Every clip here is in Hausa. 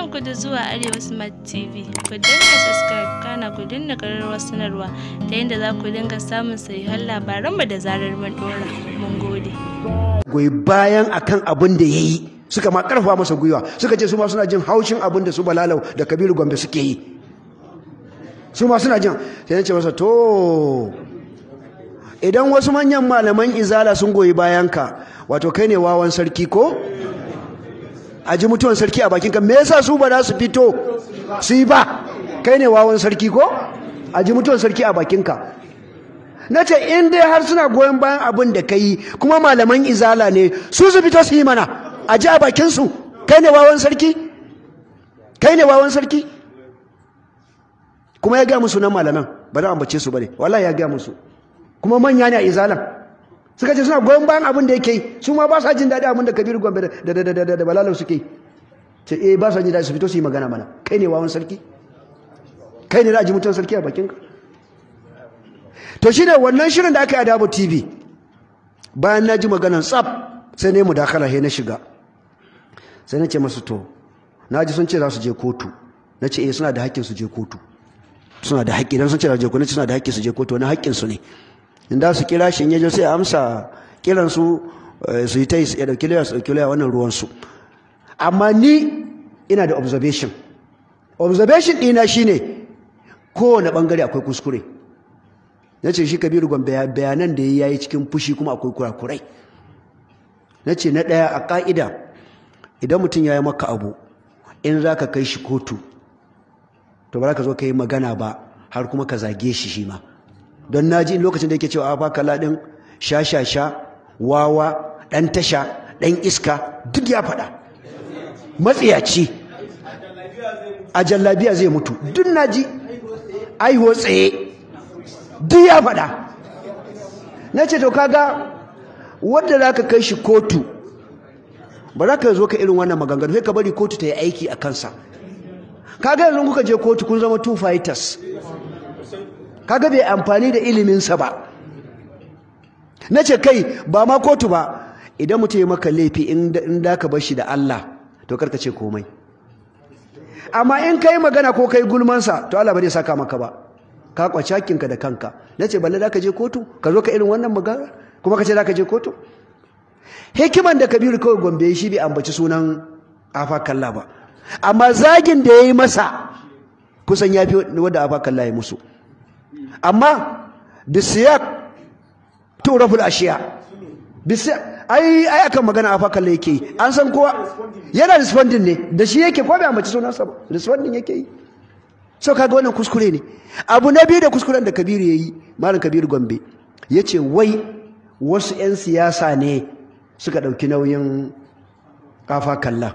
Barkanku da zuwa Arewa Smart TV. Ku dinga subscribe kana ku dinga ƙararrawar sanarwa ta yadda za ku dinga samun sahihan labaranmu da zarar mun ɗora. Mun gode. goyi bayan akan abin da ya yi suka ma karfa masa gwiwa suka ce su ma suna jin haushin abin da su balalau da kabiru gombe suke yi su ma suna jin sai ce masa to idan wasu manyan malaman izala sun goyi bayan ka wato kai ne wawan sarki ko a ji mutuwan sarki a bakinka me yasa su ba za su fito su yi ba kai ne wawan sarki ko a ji mutuwan sarki a bakinka na ce in dai har suna goyon bayan abin da ka yi kuma malaman izala ne su su fito su yi mana a ji a bakinsu kai ne wawan sarki kai ne wawan sarki kuma ya gaya musu nan malaman ba za a ambace su ba ne wallahi ya gaya musu kuma manya ne a izalan suka ce suna goyon bayan abin da yake yi su ma ba sa jin daɗi abin da kabiru gombe da da da da da balalau suke yi ce eh ba sa jin daɗi su fito su yi magana mana kai ne wawan sarki kai ne za a ji mutuwan sarki a bakinka to shi ne wannan shirin da aka yi a dabo tv bayan na ji maganan tsab sai ne mu dakala he na shiga sai na ce masu to na ji sun ce za su je kotu na ce eh suna da haƙƙin su je kotu suna da haƙƙi don sun ce za su je kotu na ce suna da haƙƙi su je kotu wani haƙƙin su ne in da su kira shi in yaje sai amsa kiran su su yi ta yi ya dauki laya su dauki laya wannan ruwan su amma ni ina da observation observation ɗina shine kowane ɓangare akwai kuskure na ce shi kabiru gwan bayanan da ya yi cikin fushi kuma akwai kurakurai na ce na ɗaya a ƙa'ida idan mutum ya yi maka abu in za ka kai shi kotu to ba za ka zo ka yi magana ba har kuma ka zage shi shi ma don na ji lokacin da yake cewa a baka laɗin sha-sha-sha wawa ɗan tasha ɗan iska duk ya faɗa matsiyaci a jallabiya zai mutu duk na ji aiho tsaye duk ya faɗa na ce to kaga wadda za ka kai shi kotu ba za ka zo ka irin wannan maganganu sai ka bari kotu ta yi aiki a kansa kaga yanzu kuka je kotu kun zama two fighters kaga bai amfani da iliminsa ba na ce kai ba ma kotu ba idan mutum ya maka laifi in da ka bar shi da Allah to karka ce komai amma in kai magana ko kai gulmansa to Allah ba zai saka maka ba ka kwaci hakinka da kanka na ce balle za ka je kotu ka zo ka irin wannan magana kuma ka ce za ka je kotu hikiman da kabiru kawai gombe shi bai ambaci sunan afa kalla ba amma zagin da ya yi masa kusan ya fi wadda afa kalla ya musu amma bisiyak turaful ashiya bisiyak ai ai akan magana afa kalla yake yi an san kowa yana responding ne da shi yake ko bai ambaci sunansa ba responding yake yi so kaga wannan kuskure ne abu na biyu da kuskuren da kabiru ya yi malam kabiru gombe ya ce wai wasu 'yan siyasa ne suka ɗauki nauyin kafa kalla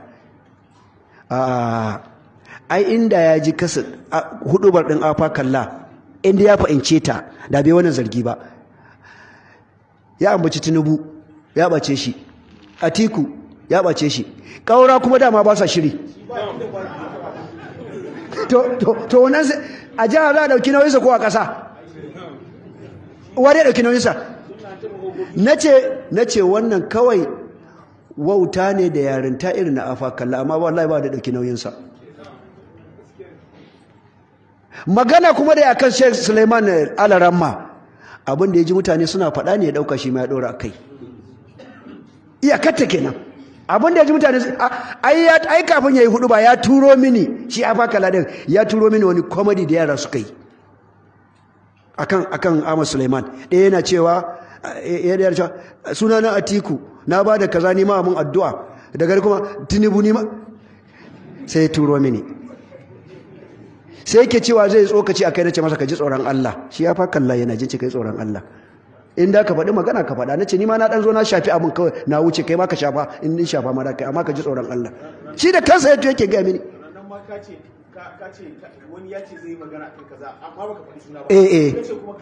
ai inda ya ji kasa hudubar ɗin afa kalla inda ya fahimce ta da bai wannan zargi ba ya ambaci tinubu ya ɓace shi atiku ya ɓace shi ƙaura kuma dama ba sa shiri to wannan a jihar za a ɗauki nauyinsa ko a ƙasa wani ya ɗauki nauyinsa na ce wannan kawai wauta ne da yarinta irin na afa kalla amma wallahi ba da ɗauki nauyinsa magana kuma da akan Sheikh Suleiman Alaramma abin da ya ji mutane suna faɗa ne ya ɗauka shi ma ya ɗora kai iyakarta kenan abin da ya ji mutane ai kafin ya yi hudu ba ya turo mini shi a faka ladin ya turo mini wani komedi da yara suka yi akan akan Ahmad Suleiman ɗaya yana cewa ya da cewa suna na Atiku na ba da kaza ni ma mun addu'a daga kuma Tinubu ni ma sai ya turo mini sai yake cewa zai tsokaci akai nace masa ka ji tsoron Allah shi ya faka Allah yana jin kai tsoron Allah in da ka faɗi magana ka faɗa na ce ni ma na ɗan zo na shafi abin kawai na wuce kai ma ka shafa in ni shafa ma da kai amma ka ji tsoron Allah shi da kansa yato yake gaya mini eh eh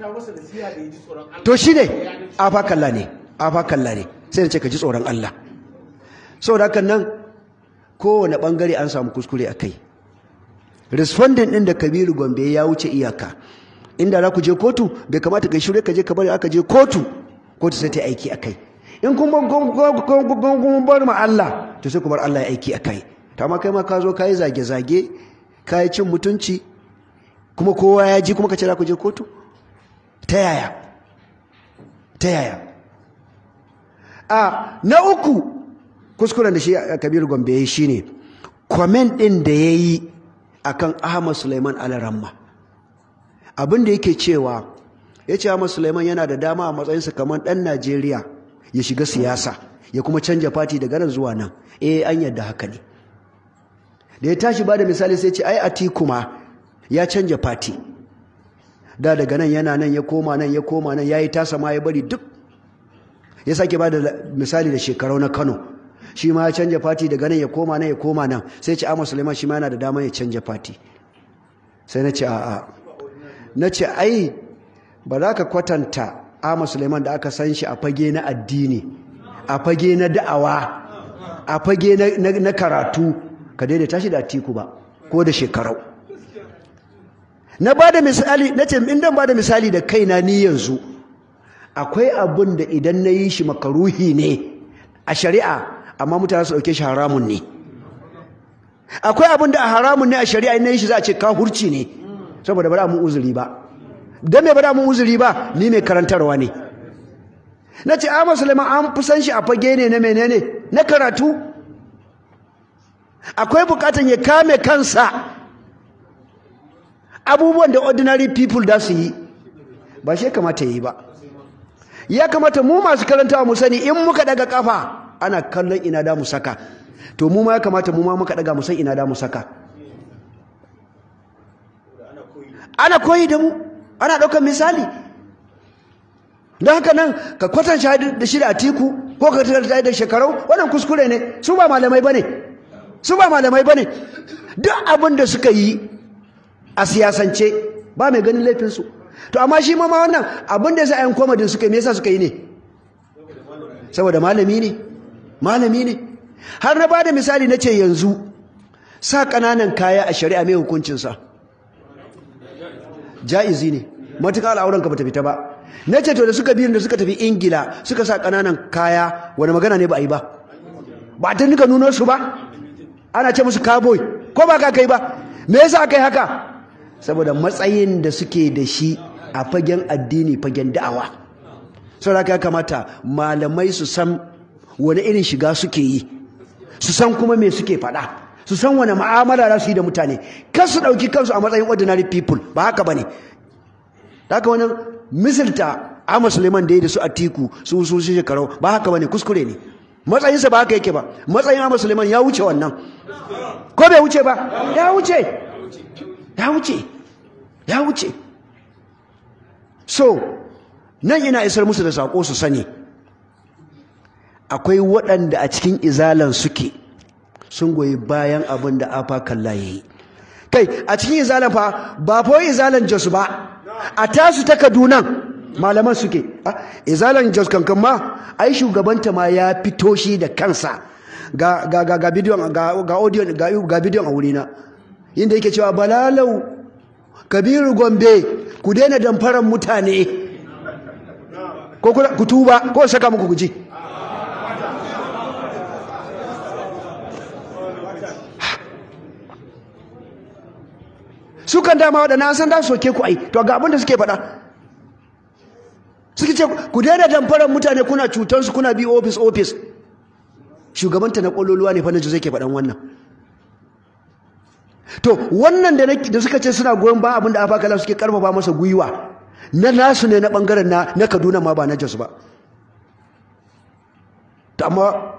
to shi ne afa kalla ne afa kalla ne sai da ce ka ji tsoron Allah saboda hakan nan kowane bangare an samu kuskure a kai respondent ɗin da kabiru gombe ya wuce iyaka inda za ku je kotu bai kamata kai shirye ka je ka bari aka je kotu kotu sai ta aiki akai in kun bar ma Allah to sai ku bar Allah ya aiki akai ta ma kai ma ka zo ka yi zage-zage ka yi cin mutunci kuma kowa ya ji kuma ka ce za ku je kotu ta yaya ta yaya a na uku kuskuren da shi kabiru gombe ya yi shi ne kwamen ɗin da ya yi a kan ahmad suleiman alaramma abin da yake cewa ya ce ahmad suleiman yana da dama a matsayinsa kamar ɗan najeriya ya shiga siyasa ya kuma canja fati daga nan zuwa nan eh an yadda haka ne da ya tashi ba da misali sai ce ai atiku ma ya canja fati da daga nan yana nan ya koma nan ya koma nan ya yi tasa ma ya bari duk ya sake ba da misali da shekarau na kano shi ma ya canja fati daga nan ya koma nan ya koma nan sai ce amma suleiman shi ma yana da dama ya canja fati sai na ce a'a na ce ai ba za ka kwatanta amma suleiman da aka san shi a fage na addini a fage na da'awa a fage na karatu ka daidaita shi da atiku ba ko da shekarau na ba da misali na ce in dan ba da misali da kaina ni yanzu akwai abin da idan na yi shi makaruhi ne a shari'a amma mutane su ɗauke shi haramun ne akwai abin da a haramun ne a shari'a in na yi shi za a ce hurci ne saboda ba da mun uzuri ba don me ba da mun uzuri ba ni mai karantarwa ne na ce a musulman an fi san shi a fage ne na menene na karatu akwai bukatan ya kame kansa abubuwan da ordinary people da su yi ba shi kamata ya yi ba ya kamata mu masu karantawa mu sani in muka daga kafa ana kallon ina da mu saka to mu ma ya kamata mu ma muka daga mu san ina da mu saka ana koyi da mu ana ɗaukar misali don haka nan ka kwatan da shi da atiku ko ka tattalin da shekarau wannan kuskure ne su ba malamai ba ne su ba malamai ba ne duk abin da suka yi a siyasance ba mai ganin laifinsu to amma shi ma wannan abin da ya sa komadin suka yi me yasa suka yi ne saboda malami ne malami ne har na ba da misali na ce yanzu sa ƙananan kaya a shari'a mai hukuncinsa ja'izi ne matuƙa al'auranka ba ta fita ba na ce to da suka biyun da suka tafi ingila suka sa ƙananan kaya wani magana ne ba a yi ba ba ta nika nuno su ba ana ce musu cowboy ko ba ka kai ba me yasa aka yi haka saboda matsayin da suke da shi a fagen addini fagen da'awa saboda ya kamata malamai su san wani irin shiga suke yi su san kuma me suke faɗa su san wani ma'amala za su yi da mutane kan su ɗauki kansu a matsayin ordinary people ba haka ba ne haka wani misalta Ahmad Suleiman da ya da su Atiku su su shi shekarau ba haka bane kuskure ne matsayinsa ba haka yake ba matsayin Ahmad Suleiman ya wuce wannan ko bai wuce ba ya wuce ya wuce ya wuce so nan ina isar musu da sako su sani akwai waɗanda a cikin izalan suke sun goyi bayan abin da afa kalla yayi kai a cikin izalan fa ba fa izalan Jos ba a tasu ta Kaduna malaman suke izalan Jos kankan ma ai shugabanta ma ya fito shi da kansa ga ga ga ga bidiyon ga ga audio ga ga bidiyon a wurina inda yake cewa balalau kabiru gombe ku daina damfaran mutane ko ku tuba ko saka muku guji su kan dama waɗanda an san da soke ku ai to ga abin da suke faɗa suke ce ku daina damfarar mutane kuna cutansu kuna bi ofis ofis shugabanta na ƙololuwa ne fannin zai ke faɗan wannan to wannan da suka ce suna goyon ba abin da afakala suke karfafa masa gwiwa na nasu ne na ɓangaren na kaduna ma ba na jos ba ta amma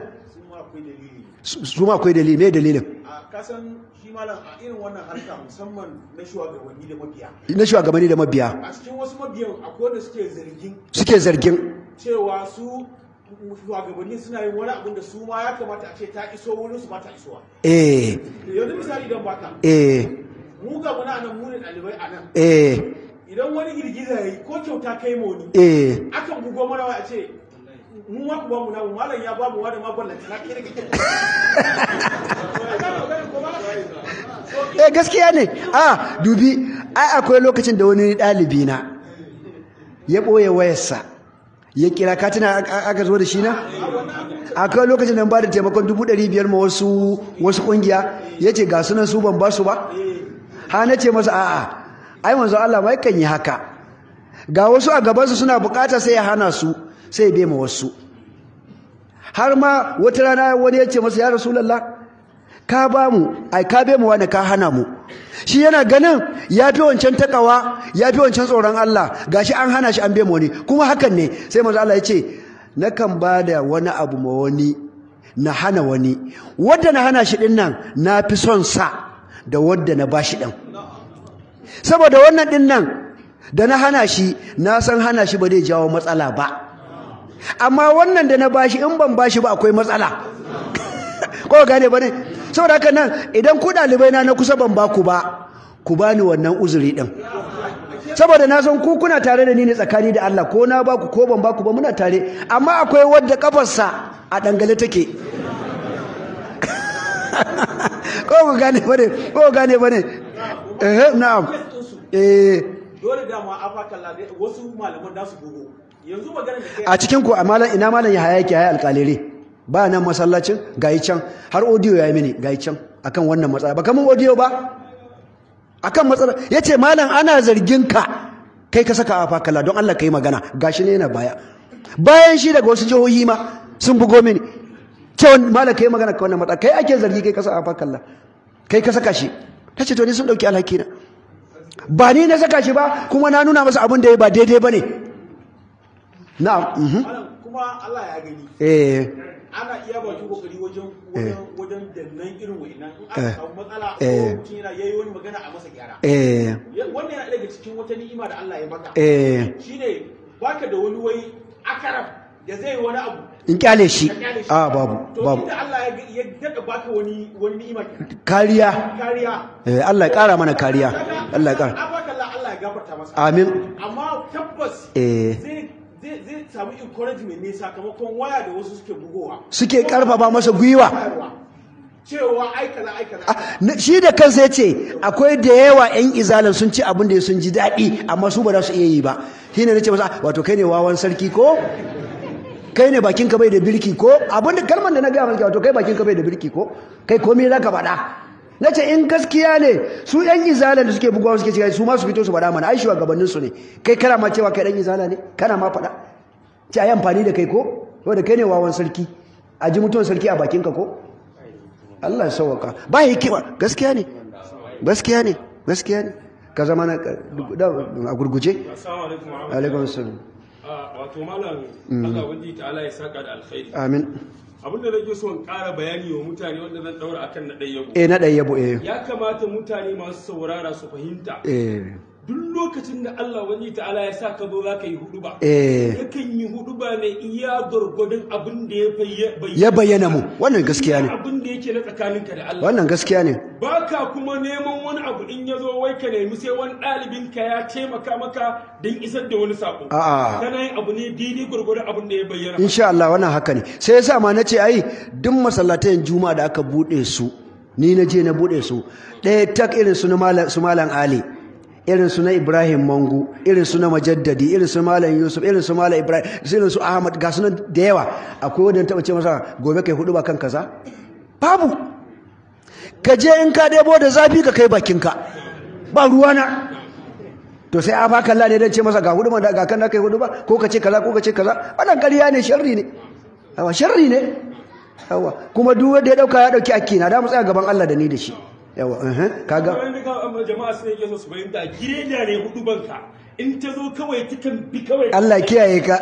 su ma akwai dalili me dalilin kasan shi malam a irin wannan harka musamman na shugabanni da mabiya na shugabanni da mabiya a cikin wasu mabiyan akwai wanda suke zargin suke zargin cewa su shugabanni suna yin wani abin da su ma ya kamata a ce ta iso wurin su ba ta isowa eh yanzu misali don baka eh mu ga muna nan mu ne ɗalibai a nan eh idan wani girgiza ya yi ko kyauta kai ma wani eh akan bugo mana waya a ce mu ma ku ba mu namu malam ya ba mu wani ma ballanta na kai da kake eh gaskiya ne a dubi ai akwai lokacin da wani ɗalibi na ya ɓoye wayarsa ya kira ka tuna aka zo da shi na akwai lokacin da ba da taimakon dubu ɗari biyar ma wasu wasu ƙungiya ya ce ga sunan su ban ba su ba ha na ce masa a'a ai manzo Allah mai kan yi haka ga wasu a gabansu suna bukata sai ya hana su sai ya bema wasu har ma wata rana wani ya ce masa ya rasulallah ka ba mu ai ka bema wani ka hana mu shi yana ganin ya fi wancan takawa ya fi wancan tsoron Allah gashi an hana shi an bema wani kuma hakan ne sai manzo Allah ya ce nakan ba da wani abu ma wani na hana wani wadda na hana shi din nan na fi son sa da wadda na ba shi din saboda wannan din nan da na hana shi na san hana shi ba zai jawo matsala ba amma wannan da na bashi in ban bashi ba akwai matsala ko gane ba ne saboda haka nan idan ku ɗalibai na na kusa ban baku ba ku bani wannan uzuri din saboda na san ku kuna tare da ni ne tsakani da Allah ko na baku ko ban baku ba muna tare amma akwai wadda kafarsa a dangale take ko ku gane bane ko ku gane bane eh na'am eh dole dama afakalla wasu malaman da su bugo yanzu magana da kai a cikin ku amalan ina malan ya hayaki hayi alƙalere ba nan masallacin gayi can har audio yayi mini gayi can akan wannan matsala ba kaman audio ba akan matsala yace malam ana zargin ka kai ka saka afakalla don Allah kai magana gashi ne yana baya bayan shi daga wasu jihohi ma sun bugo mini cewa malam kai magana ka wannan matsala kai ake zargi kai ka saka afakalla kai ka saka shi tace to ni sun dauki alhaki na ba ni na saka shi ba kuma na nuna masa abin da ya ba daidai ba ne na'am mhm. malam kuma Allah ya gani eh ana iya bakin kokari wajen wajen wajen dannan irin wa'innan in Eh. aka samu matsala ko Eh. mutum yana yayi wani magana a masa gyara eh Ya- wannan yana daga cikin wata ni'ima da Allah ya maka eh shine baka da wani wai akarab da zai yi wani abu in kyale shi ka kyale shi. a babu to babu inda Allah ya ya dada baka wani wani ni'ima kenan. kariya kariya eh Allah ya kara mana kariya Allah ya kara abakalla Allah ya gafarta masa amin amma tabbas Eh. zai zai zai samu encouragement ne sakamakon waya da wasu suke bugowa suke karfafa masa gwiwa bayarwa. cewa ai kaza ai kaza Ah, na- shi da kansa ya ce akwai da yawa 'yan izalan sun ci abin da sun ji daɗi amma su ba za su iya yi ba shi ne na ce masa wato kai ne wawan sarki ko kai ne bakin ka bai da birki ko abin da kalmar da na gaya maka wato kai bakin ka bai da birki ko kai komai za ka faɗa na ce in gaskiya ne su 'yan izalan da suke bugawa suke cewa su ma su fito su faɗa mana ai shugabannin su ne kai kana ma cewa kai ɗan izala ne kana ma faɗa ce a yi amfani da kai ko da kai ne wawan sarki a ji mutuwan sarki a bakin ka ko Allah ya sauwaka ba hikima gaskiya ne gaskiya ne gaskiya ne ka zama na a gurguje Assalamu alaikum wa alaikum assalam Ah, wato malam Allah wani ta'ala ya saka da alkhairi amin abinda nake so in ƙara bayani wa mutane wanda zan daura akan na ɗaya eh na ɗaya yabo eh ya kamata mutane masu saurara su fahimta eh duk lokacin da Allah wani ta'ala ya sa ka zo za ka yi hudu ba eh yakan yi hudu ba ne iya gwargwadon abin da ya bayya- ya bayyana mu wannan gaskiya ne abin da yake na tsakaninka da Allah wannan gaskiya ne ba ka kuma neman wani abu in ya zo wai ka nemi sai wani ɗalibin ka ya taimaka maka don isar da wani sako A'a. kana yin abu ne daidai gwargwadon abin da ya bayyana insha Allah wannan haka ne sai yasa ma nace ai duk masallatayen juma'a da aka bude su ni na je na bude su ɗaya tak irin su na malam su malam Ali irin su na Ibrahim Mangu irin su na Majaddadi irin su malam Yusuf irin su malam Ibrahim irin su Ahmad ga su nan da yawa akwai wanda taba ce masa gobe kai hudu ba kan kaza babu ka je in ka debo da zafi ka kai bakinka ba ruwana to sai a baka Allah ne dan ce masa ga hudu da ga kan kai hudu ba ko ka ce kaza ko ka ce kaza wannan ƙarya ne sharri ne yawa sharri ne yawa kuma duk wanda ya dauka ya dauki akina da mu tsaya gaban Allah da ni da shi yawa eh kaga wani ka amma jama'a sun yake so su fahimta gireda ne hudu banka in ta zo kawai takan bi kawai Allah ya kiyaye ka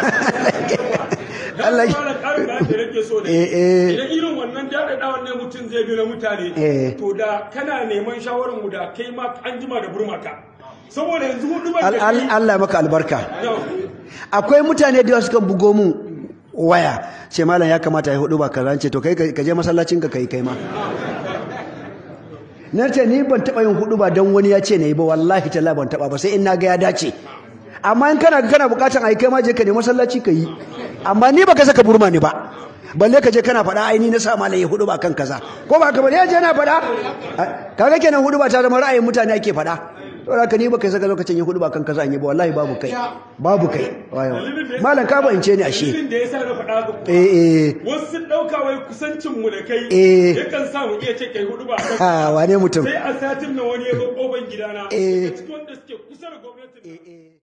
Allah Allah ya- ya ƙarin da ake rage so da Eh, eh. idan irin wannan daɗaɗawan ne mutum zai bi na mutane Eh. to da kana neman shawarar mu da kai ma an jima da burmaka saboda yanzu hudu ban Al- da al- Allah ya maka albarka Yau. akwai mutane da yawa suka bugo mu waya ce malam ya kamata ya hudu ba kaza ce to kai ka je masallacin ka kai kai ma na ce ni ban taba yin hudu ba don wani ya ce na yi ba wallahi talla ban taba ba sai in na ga ya dace amma in kana kana bukatan ai kai ma je ka ne masallaci ka yi amma ni baka saka burma ni ba balle ka je kana faɗa ai ni na sa malam ya hudu ba kan kaza ko ba ka bane ya je na faɗa kaga kenan hudu ba ta zama ra'ayin mutane ake faɗa to haka ni baka saka lokacin yi hudu ba kan kaza an yi ba wallahi babu kai babu kai wayo malam ka bance ni ashe dalilin da yasa na faɗa ga kuwa eh eh wasu sun ɗauka wai kusancin mu da kai Eh. yakan sa mu iya ce kai hudu ba a kan ha wane mutum sai a satin nan wani ya zo kofar gidana Eh. daga cikin wanda suke kusa da gwamnati